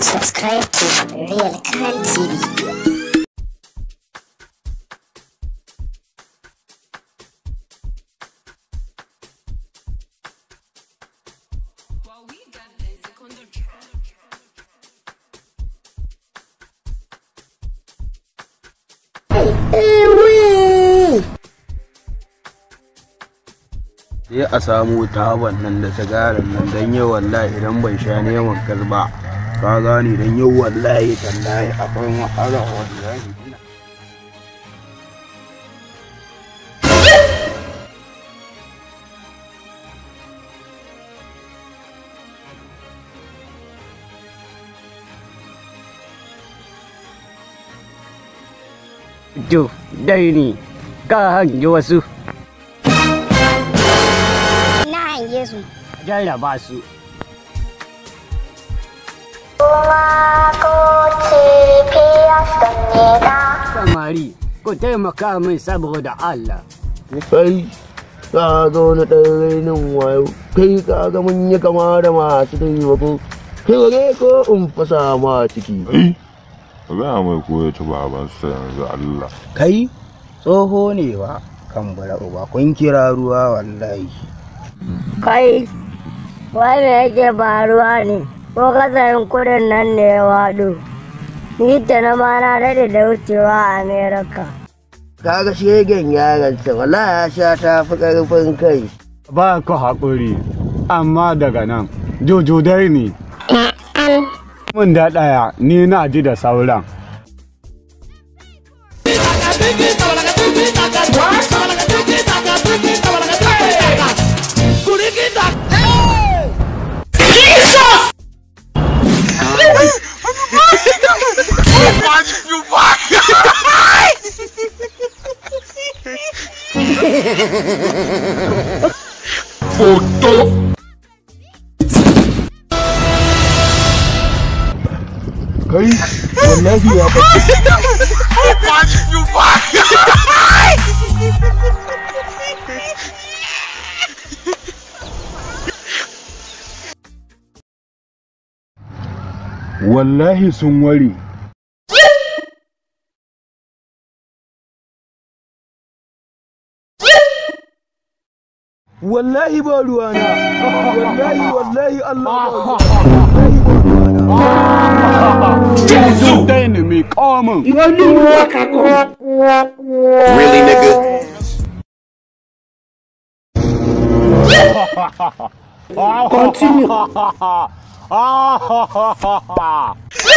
Subscribe to Real Crime TV. sai a samu taban nan da sigarin nan don yau wallahi idan ban sha neman kalba ka gane don yau wallahi tallahi akwai wahala wallahi To, dai ne, ka hangi wasu Na hange su. jarraba su. Samari, ku taimaka min saboda Allah. kai ka zo na ɗan rainin wayo kai ka ga mun yi kama da masu taimako kai wage ko in fasa ma ciki Ai, ka gaya mai ko ya ci babansa yanzu Allah. kai tsoho ne ba kan bara uba kun kira ruwa wallahi Kai, wai me yake faruwa ne? Ko kasarin kudin nan ne ya waɗo? Ni da na ma na daɗe da wucewa a Amerika. kaga shegen yaron sa wallahi ya sha ta fi karfin kai Ba ku haƙuri, amma daga nan, jojo dai ne. Mun da ɗaya, ni na ji da sauran. kai wallahi ya ba Wallahi sun ware. wallahi ba ruwana wallahi wallahi Allah ba wallahi ba ruwana Jojo dai ne mai ƙawamin. Really, nigga? Continue.